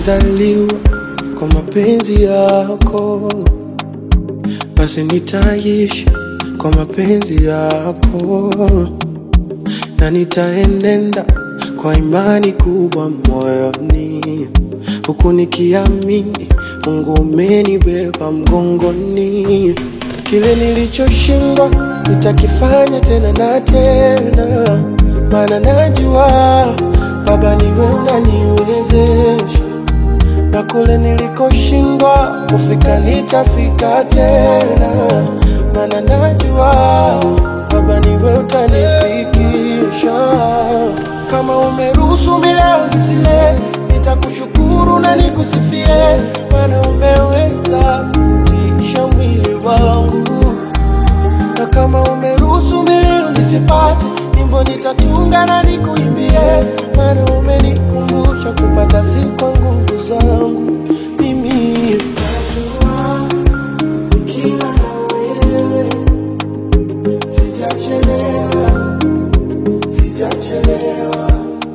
nilizaliwa kwa mapenzi yako, basi nitaishi kwa mapenzi yako, na nitaenenda kwa imani kubwa moyoni, huku nikiamini Mungu umenibeba mgongoni. Kile nilichoshindwa nitakifanya tena na tena, maana najua Baba niwe unaniwezesha, na kule nilikoshindwa kufika nitafika tena, maana najua Baba niwe utanifikisha. Kama umeruhusu mileo nisile, nitakushukuru na nikusifie, maana umeweza kutisha mwili wangu na kama umeruhusu milio nisipate, nyimbo nitatunga na nikuimbie, maana umenikumbusha kupata si kwa nguvu zangu mimi. Najua nikiwa na wewe sijachelewa, sijachelewa.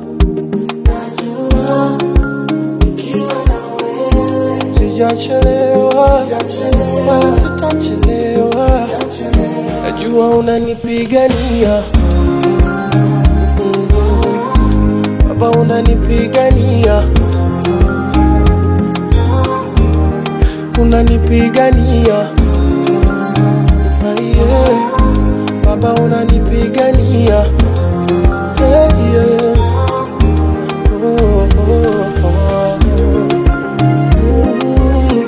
Najua nikiwa na wewe sijachelewa, wala sitachelewa. Najua unanipigania Mm. Baba unanipigania unanipigania Ah, yeah. Baba unanipigania yeah, yeah. Oh, oh, oh. Mm.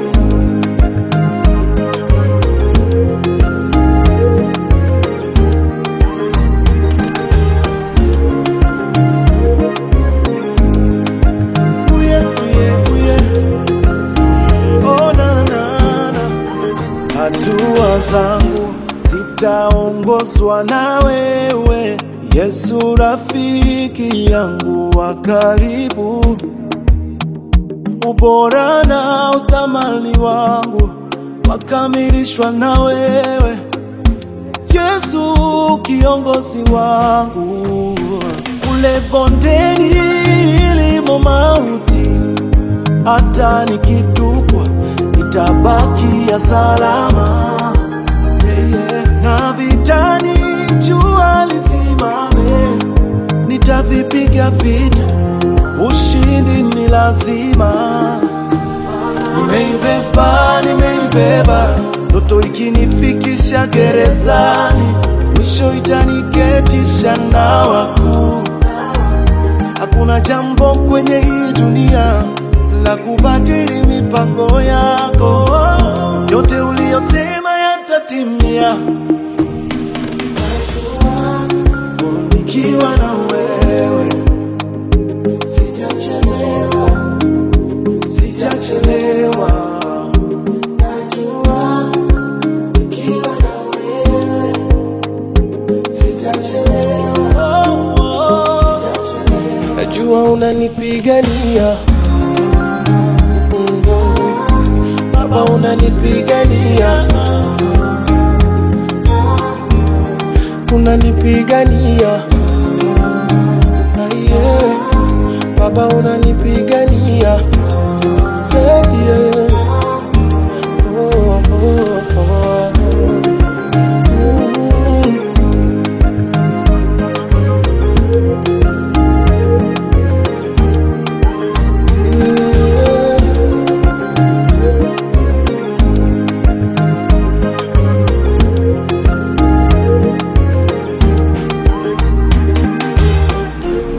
Uye, uye, uye. Oh, na, na, na. Hatua zangu zitaongozwa na wewe, Yesu rafiki yangu wa karibu. Ubora na uthamani wangu wakamilishwa na wewe, Yesu kiongozi wangu. Kule bondeni ilimo mauti, hata nikitupwa nitabakia salama. Yeah, yeah. Na vitani jua lisimame, nitavipiga vita, ushindi ni lazima. Nimeibeba, nimeibeba ndoto ikinifikisha gerezani, mwisho itaniketisha na wakuu. Hakuna jambo kwenye hii dunia la kubadili mipango yako, yote uliyosema yatatimia. Nikiwa na wewe sijachelewa, sijachelewa. Najua nikiwa na wewe sitachelewa, Oh, oh. najua unanipigania Mm. Baba unanipigania, unanipigania